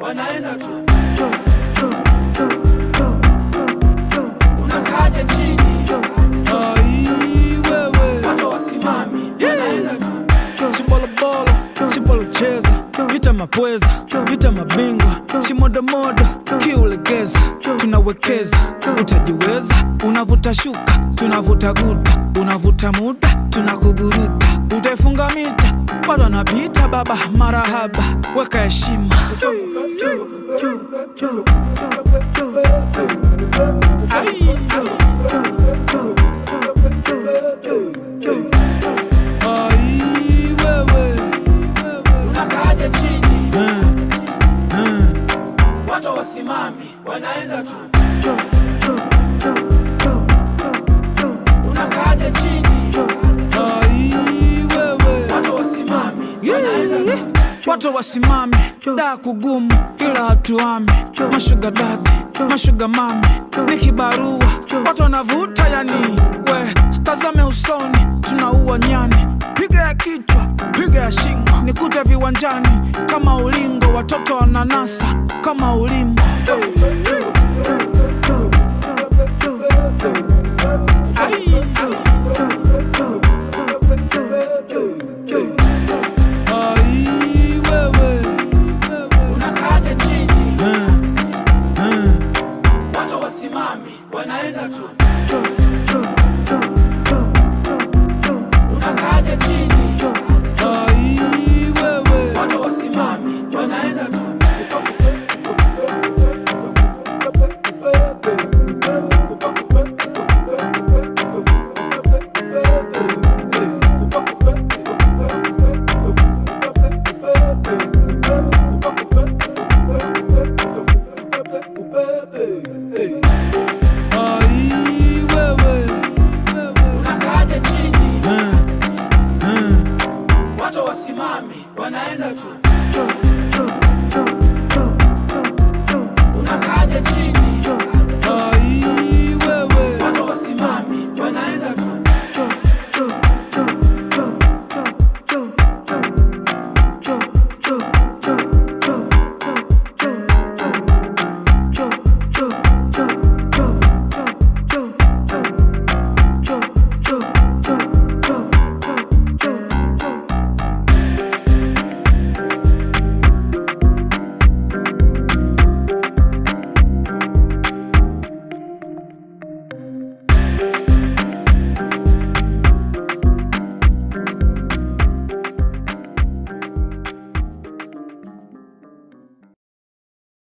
wanaenda tu. Unakaja chini, Ai, wewe watu wasimami, wanaenda tu. Shimbolobolo, shimbolocheza Ita mapweza, ita mabingwa Shimodomodo, kiulegeza Tunawekeza, utajiweza Unavuta shuka, tunavuta guta Unavuta muda, tunakuburuta Utaifunga mita, bado anapita baba Marahaba, weka heshima Ai, wewe Unakaja chini, Eh, eh. watu wasimami, wanaenda tu. Unakaja chini, Ai, wewe watu wasimami, wanaenda tu. watu wasimame daa kugumu ila hatuame mashuga dadi mashuga mame ni kibarua watu wanavuta yani we stazame usoni tunaua nyani piga ya kichwa piga ya shingo nikute viwanjani kama ulingo watoto wananasa kama ulimbo Ai, wewe Unakaja chini, Eh, eh. watu wasimami, wanaenda tu. Unakaja chini, Ai, wewe watu wasimami, wanaenda tu. Ai, wewe Unakaja chini, Eh, eh. watu wasimami, wanaenda tu. Unakaja chini,